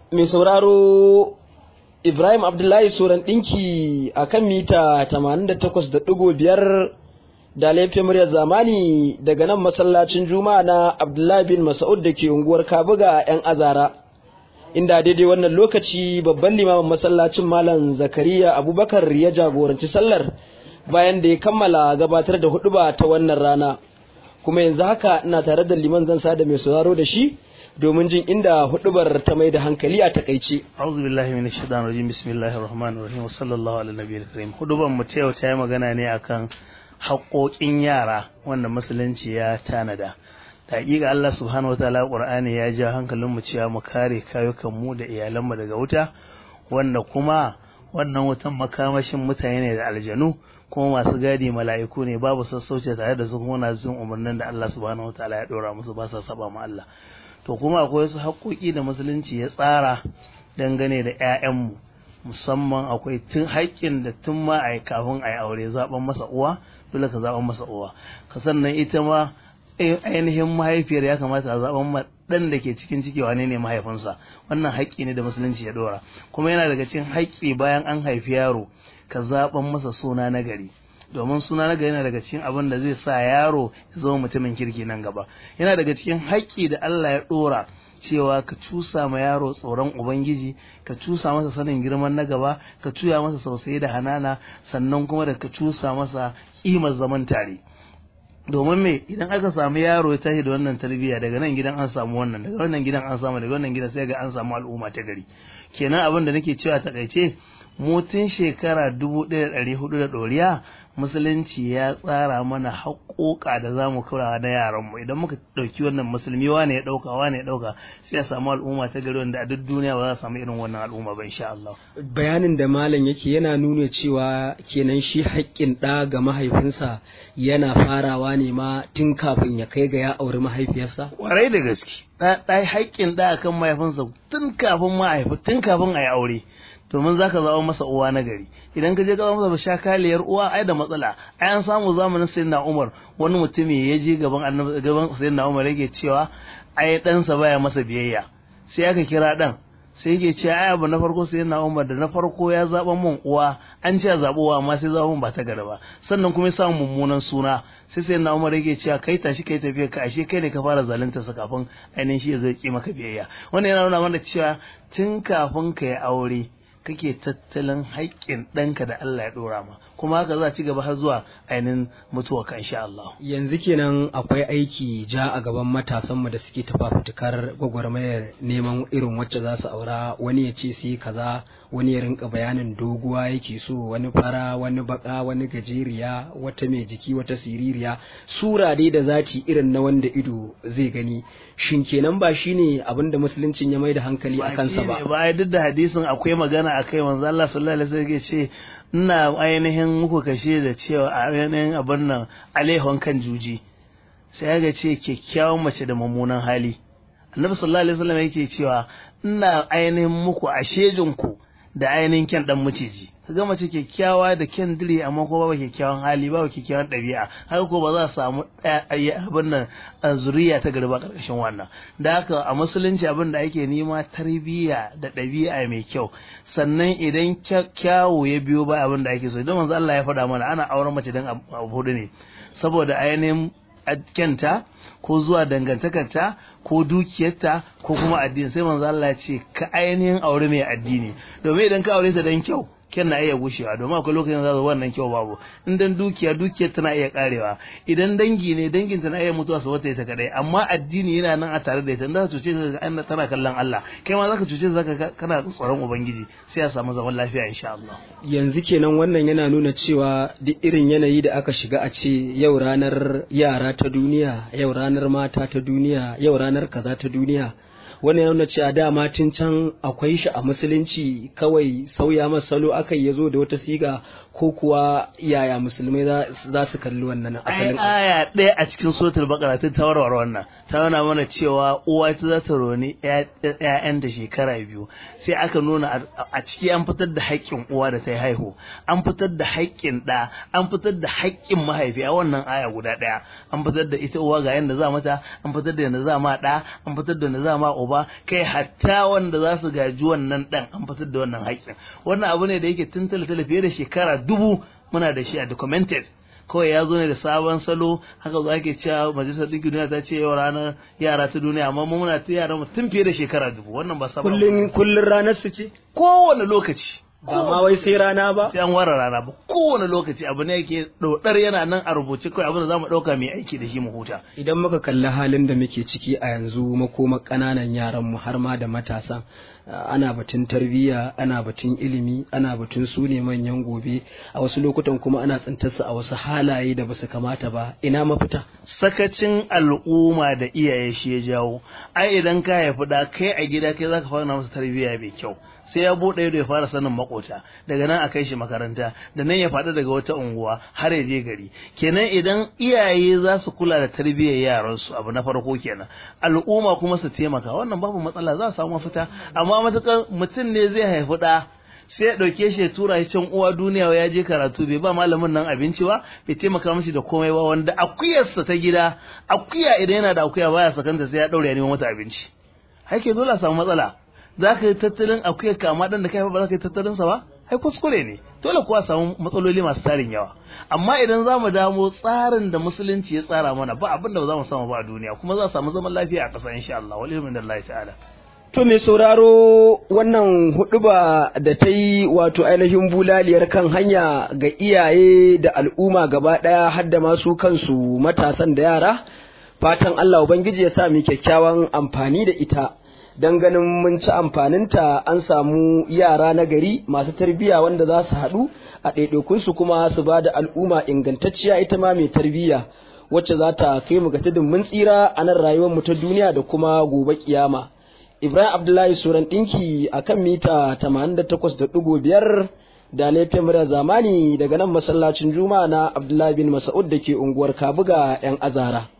mai sauraro Ibrahim Abdullahi Soran ɗinki a kan mita 88.5 da laifin muryar zamani daga nan masallacin Juma'a na Abdullahi bin Mas'ud da ke unguwar Kabuga 'yan azara. Inda daidai wannan lokaci babban limamin masallacin Malam Zakariya Abubakar ya jagoranci sallar bayan da ya kammala gabatar da huɗuba ta wannan rana. Kuma yanzu haka ina tare da liman zan sa da mai sauraro da shi domin jin inda hudubar ta mai da hankali a takaice. A'udhu billahi minash shaitanir rajim bismillahir rahmanir rahim wa sallallahu ala nabiyil karim. Hudubar mu ta yau ta yi magana ne akan haƙoƙin yara wanda musulunci ya tanada. Da hakika Allah subhanahu wataala Qur'ani ya ja hankalin mu cewa mu kare kayukan mu da iyalan mu daga wuta wanda kuma wannan wutan makamashin mutane ne da aljanu kuma masu gadi mala'iku ne babu sassauce tare da su kuma na jin umarnin da Allah subhanahu wataala ya dora musu ba sa saba ma Allah. to kuma akwai wasu haƙoƙi da musulunci ya tsara dangane da 'ya'yanmu musamman akwai tun haƙƙin da tun ma a kafin a yi aure zaɓen masa uwa dole ka zaɓen masa uwa ka sannan ita ma ainihin mahaifiyar ya kamata a zaɓen ma ɗan da ke cikin ciki wane ne mahaifinsa wannan haƙƙi ne da musulunci ya ɗora kuma yana daga cikin haƙƙi bayan an haifi yaro ka zaɓen masa suna na gari domin suna na gari yana daga cikin abin da zai sa yaro ya zama mutumin kirki nan gaba yana daga cikin haƙƙi da Allah ya ɗora cewa ka cusa ma yaro tsoron ubangiji ka cusa masa sanin girman na gaba ka tuya masa sausayi da hanana sannan kuma da ka cusa masa kimar zaman tare domin me idan aka samu yaro ya tashi da wannan tarbiyya daga nan gidan an samu wannan daga wannan gidan an samu daga wannan gidan sai ga an samu al'umma ta gari kenan abin da nake cewa takaice mutun shekara dubu ɗaya da ɗari hudu da ɗoriya musulunci ya tsara mana haƙoƙa da za mu kura na yaranmu idan muka ɗauki wannan musulmi wane ya ɗauka wane ya ɗauka sai ya samu al'umma ta gari wanda a duk duniya ba za a samu irin wannan al'umma ba insha Allah. Bayanin da malam yake yana nuna cewa kenan shi haƙƙin ɗa ga mahaifinsa yana farawa ne ma tun kafin ya kai ga ya auri mahaifiyarsa. Kwarai da gaske. Ɗa haƙƙin ɗa akan mahaifinsa tun kafin mahaifi tun kafin a yi aure. domin za ka zama masa uwa na gari idan ka je ka zama masa shakaliyar uwa ai da matsala ai an samu zamanin sayyidina Umar wani mutumi ya je gaban annabi gaban sayyidina Umar yake cewa ai ɗansa baya masa biyayya sai aka kira ɗan sai yake cewa ai abu na farko sayyidina Umar da na farko ya zaba mun uwa an ce zaɓi uwa amma sai zaba mun ba ta gari ba sannan kuma ya samu mummunan suna sai sayyidina Umar yake cewa kai tashi kai tafiya ka ashe kai ne ka fara zalunta sa kafin ainihin shi ya zo ya ki maka biyayya wannan yana nuna mana cewa tun kafin ka yi aure kake tattalin haƙƙin ɗanka da Allah ya ɗora ma kuma haka za ci gaba har zuwa ainihin mutuwa ka insha Allah. Yanzu kenan akwai aiki ja a gaban matasanmu da suke tafafutukar gwagwarmayar neman irin wacce za su aura wani ya ce sai kaza wani ya rinka bayanin doguwa yake so wani fara wani baka wani gajeriya wata mai jiki wata siririya sura dai da zati irin na wanda ido zai gani shin kenan ba shine abin da musuluncin ya mai da hankali a kansa ba ba duk da hadisin akwai magana akai manzo Allah sallallahu alaihi wasallam ya ce ina ainihin muku kashe da cewa a ainihin abin nan alaihon kan juji sai ga ce kyakkyawan mace da mummunan hali annabi sallallahu alaihi wasallam yake cewa ina ainihin muku a ku da ainihin kyan dan maciji kaga mace kyakkyawa da kyan dire amma ko babu kyakkyawan hali babu kyakkyawan ɗabi'a haka ko ba za a samu abin nan zuriya ta garba karkashin wannan da haka a musulunci abin da ake nema tarbiyya da ɗabi'a mai kyau sannan idan kyawu ya biyo ba abin da ake so idan manzo Allah ya faɗa mana ana auren mace dan abu hudu ne saboda ainihin kyanta ko zuwa dangantakarta ko dukiyarta ko kuma addini sai manzo Allah ya ce ka ainihin aure mai addini domin idan ka aure ta dan kyau kyan na iya gushewa domin akwai lokacin da wannan kyau babu in dan dukiya dukiyar tana iya karewa idan dangi ne dangin ta na iya mutuwa su wata ita kadai amma addini yana nan a tare da ita in za ka cuce ka ga tana kallon Allah kai ma zaka cuce zaka kana tsoron ubangiji sai a samu zaman lafiya insha Allah yanzu kenan wannan yana nuna cewa duk irin yanayi da aka shiga a ce yau ranar yara ta duniya yau ranar mata ta duniya yau ranar kaza ta duniya wannan ya nuna cewa dama tun can akwai shi a musulunci kawai sauya masa salo aka yi zo da wata siga ko kuwa yaya musulmai za su kalli wannan asalin aya ɗaya a cikin suratul baqara ta tawarwar wannan ta nuna mana cewa uwa ta za ta roni ƴaƴan da shekara biyu sai aka nuna a ciki an fitar da haƙƙin uwa da ta yi haihu an fitar da haƙƙin ɗa an fitar da haƙƙin mahaifi a wannan aya guda ɗaya an fitar da ita uwa ga yanda za mata an fitar da yanda za ma ɗa an fitar da yanda za ma uba uba kai hatta wanda za su gaji wannan dan an fitar da wannan haƙƙin wannan abu ne da yake tun tale fiye da shekara dubu muna da shi a documented kawai ya zo ne da sabon salo haka za ke cewa majalisar ɗinkin duniya ta ce yau ranar yara ta duniya amma mu muna ta yara tun fiye da shekara dubu wannan ba sabon kullun kullun ranar su ce kowane lokaci ba ma wai sai rana ba sai an ware rana ba kowane lokaci abu ne yake dodar yana nan a rubuce kawai abin da zamu dauka mai aiki da shi mu huta idan muka kalli halin da muke ciki a yanzu makoma kananan yaran mu har ma da matasan ana batun tarbiyya ana batun ilimi ana batun su ne manyan gobe a wasu lokutan kuma ana tsintar su a wasu halaye da basu kamata ba ina mafita sakacin al'umma da iyaye shi ya jawo ai idan ka haifi da kai a gida kai zaka fara masa tarbiyya mai kyau sai ya buɗe ido ya fara sanin makota daga nan a kai shi makaranta da nan ya faɗi daga wata unguwa har ya je gari kenan idan iyaye za su kula da tarbiyyar yaransu abu na farko kenan al'umma kuma su taimaka wannan babu matsala za a samu mafita amma matukar mutum ne zai haifi ɗa sai ya ɗauke shi ya tura shi can uwa duniya ya je karatu bai ba malamin nan abinci ba bai taimaka mishi da komai ba wanda akuyarsa ta gida akuya idan yana da akuya baya sakanta sai ya ɗaure ya neman mata abinci haike dole a samu matsala za ka yi tattalin akuya kama dan da kai ba za ka yi tattalin sa ba ai kuskure ne dole kuwa samu matsaloli masu tarin yawa amma idan za mu damo tsarin da musulunci ya tsara mana ba abin da ba za mu samu ba a duniya kuma za a samu zaman lafiya a ƙasa insha Allah wal ilmin Allah ta'ala To mai sauraro wannan huɗuba da ta yi wato ainihin bulaliyar kan hanya ga iyaye da al'umma gaba ɗaya har da masu kansu matasan da yara fatan Allah Ubangiji ya sa mu kyakkyawan amfani da ita don ganin mun ci amfaninta an samu yara na gari masu tarbiyya wanda za su haɗu a ɗaiɗaikunsu kuma su ba da al'umma ingantacciya ita ma mai tarbiyya wacce za ta kai mu ga tudun mun tsira a nan rayuwar mu ta duniya da kuma gobe kiyama. Ibrahim Abdullahi Suran ɗinki a kan mita 88.5 da laifin murya zamani daga nan masallacin Juma'a na Abdullahi bin Mas'ud da ke unguwar Kabuga 'yan Azara.